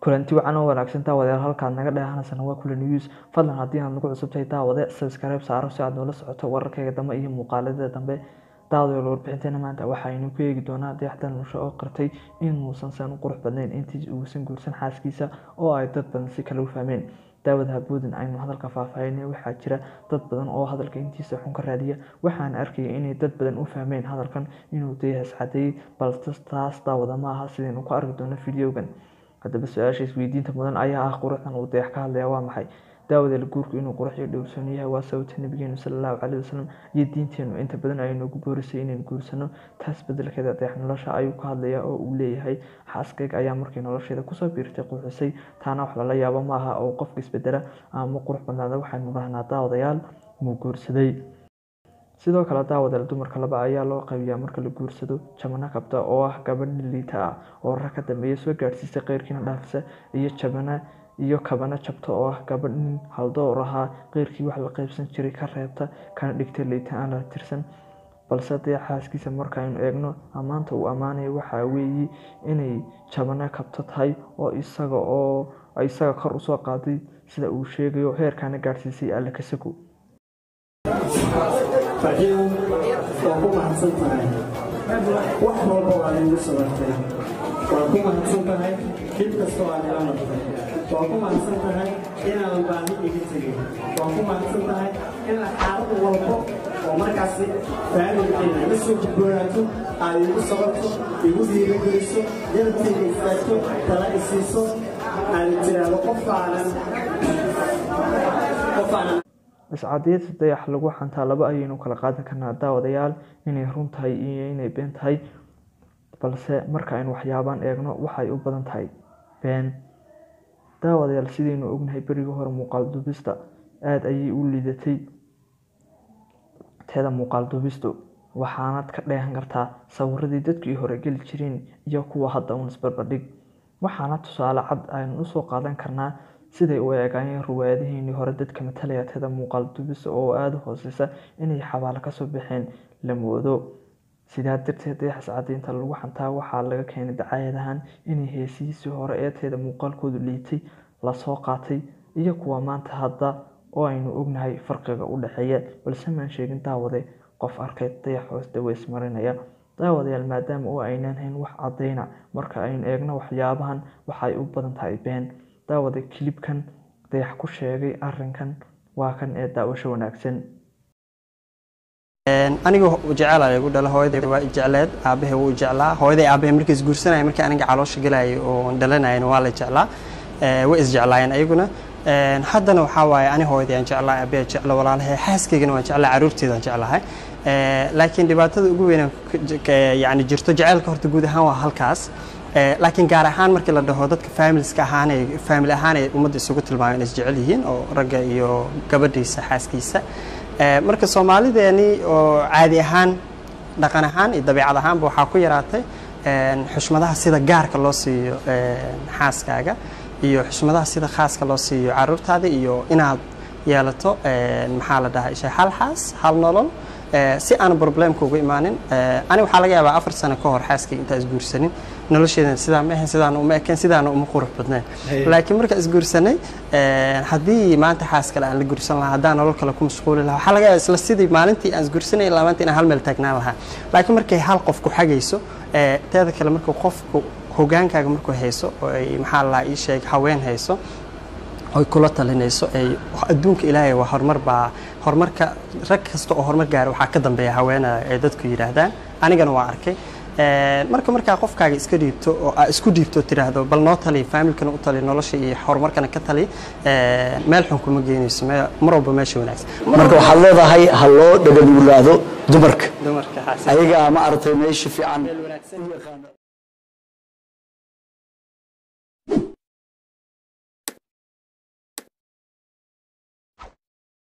kulanti wacan oo wanaagsan daawadayaal halkaad naga dheehanaysana waa kula news fadlan haddii aad nagu cusubtahay daawade subscribe saaro si aad noola socoto wararkayga dambe iyo muuqaalada dambe daawadayaal warbixinteena maanta waxaynu ku eegi doonaa dayaxda nolosha oo qartay inuusan san u qurux badnayn intii uusan guursan xaaskiisa oo ay dad badan si kale u fahmeen daawad habuudin aynu hadalka faahfaahinay waxaa jira dad badan oo hadalka intiisa xun ka raadiya waxaan arkaya inay dad badan u fahmeen hadalkan inuu dayaxas cadeeyey balse taas daawada ma aha sidaynu ku arki doono videogan haddaba su-aasha isweydiinta mudan ayaa ah quruxdan uu dayax ka hadlaya waa maxay daawadeel guurku inuu qurux iyo dhowrsoon yahay waa sababta nabigeenu salallahu caleyhi wasalam iyo diinteenu inta badan ay noogu boorisay inaynu guursano taas bedelkeeda dayax nolosha ayuu ka hadlaya oo uu leeyahay xaaskayga ayaa markii nolosheeda kusoo biirtay quruxisay taana wax lala yaabo ma aha oo qofka isbedela ama qurux badnaada waxaynu dhahnaa daawadayaal muu guursaday sidoo kale daawadeel dumarka laba ayaa loo qaybiyaa marka la guursado jabana kabta oo ah gabadh liita ah oo rag ka dambeeya soo gaadhsiisa qeyrkiina dhaafisa iyo jabana iyo kabana jabta oo ah gabadh nin haldoor ahaa qeyrkii wax la qaybsan jiray ka reebta kana dhigta liita aan la tirsan balse dee xaaskiisa markaaynu eegno ammaanta uu ammaanaya waxaa weeye inay jabana kabto tahay oo isaga oo isaga kor usoo qaaday sida uu sheegayo heerkaana gaadhsiisay alle kasago faciil waa ku mahadsan tahay wax walba waa igu sabartay waa ku mahadsan tahay dhib kasta waa ila martay waa ku mahadsan tahay inaadan baahi iga tegin waa ku mahadsan tahay in xaalad walbo oo markaasi faamilkeena iga soo gudboonaato aad igu sabarto igu dhiirageliso garabteyda istaagto tala isiiso aad tiraahdo qofaanan qofaanan iscadeynta dayax lagu xantaa laba ayaynu kala qaadan karnaa daawadayaal inay run tahay iyo inay been tahay balse marka aynu waxyaabaan eegno waxay u badan tahay been daawadayaal sidaynu ognahay berigii hore muuqaal dubista aada ayay u liidatay teeda muuqaal dubistu waxaanad ka dheehan kartaa sawiradii dadkii hore geli jireen iyo kuwa hadda uun isbarbardhig waxaana tusaale cad aynu usoo qaadan karnaa siday u eegaayeen ruwaayadaheenii hore dadka matalaya teeda muuqaal dubisa oo aada u hooseysa inay xabaalo kasoo baxeen la moodo sidaa darteed dayaxas cadeynta lagu xantaa waxaa laga keenay dacaayadahan inay heesihiisii hore ee teeda muuqaalkoodu liitay lasoo qaatay iyo kuwa maanta hadda oo aynu ognahay farqiga u dhexeeya balse maan sheegin daawade qof arkay dayax hoos daweys marinaya daawadayaal maadaama oo aynaan hayn wax cadeyna marka aynu eegno waxyaabahan waxay u badan tahay been daawada kilibkan dayax ku sheegay arinkan waa kan ee daawasho wanaagsan aniga jecel igu dhala hooyaday waa jecleed aabahay wuu jeclaa hooyaday aabahay markay isguursanaya markii aniga caloosha galayay oo dhalanayana waa la jeclaa way isjeclaayeen ayaguna haddana waxaa waaye ani hooyaday aan jeclaa aabahay jecla walaalahay xaaskaygana waan jeclaa caruurteedaan jeclahay laakiin dhibaatada ugu weyn yani jirto jaceylka horta guud ahaan waa halkaas laakiin gaar ahaan markii la dhaho dadka faamiliska ahaanay faamili ahaan ay ummadda isugu tilmaameen is jecel yihiin oo ragga iyo gabadhiisa xaaskiisa marka soomaalideeni oo caadi ahaan dhaqan ahaan iyo dabiicad ahaanba waxaa ku yaraatay xushmadaha sida gaarka loo siiyo xaaskaaga iyo xushmadaha sida khaaska loo siiyo caruurtaada iyo inaad yeelato maxaa la dhahaa isha hal xaas hal nolol si aan problemka uga imaanin ani waxaa laga yaabaa afar sano ka hor xaaskayga intaa isguursanin nolosheedana sidaa ma ahayn sidaana uma ekeen sidaana uma qurux badnayn laakiin marka isguursanay haddii maanta xaas kale aan la guursan lahaa haddaan nolol kale ku mashquuli lahaa waxaa laga yaabaa isla sidii maalintii aan isguursanay ilaa maanta inaan hal meel taagnaan lahaa laakiin markay hal qof ku xagayso teeda kale marka qofku hogaankaaga markuu hayso oo ay maxaa la ii sheeg haween hayso oy kula talinayso ay adduunka ilaahay waa horumar baa horumarka rag kasta oo horumar gaara waxaa ka dambeeya haweena ay dadku yidhaahdaan anigana waa arkay marka markaa qofkaaga iska dhiibto oo aa isku dhiibto tiraahdo bal noo tali faamilkana u tali nolosha iyo horumarkana ka tali meel xun kuma geynayso mar walba meesha wanaagsan marka waxaad leedahay ha loo dhaganuglaado dumarka dumarka xaasi ayagaa ma aragtay meesha fiican wanaagsan u yaqaana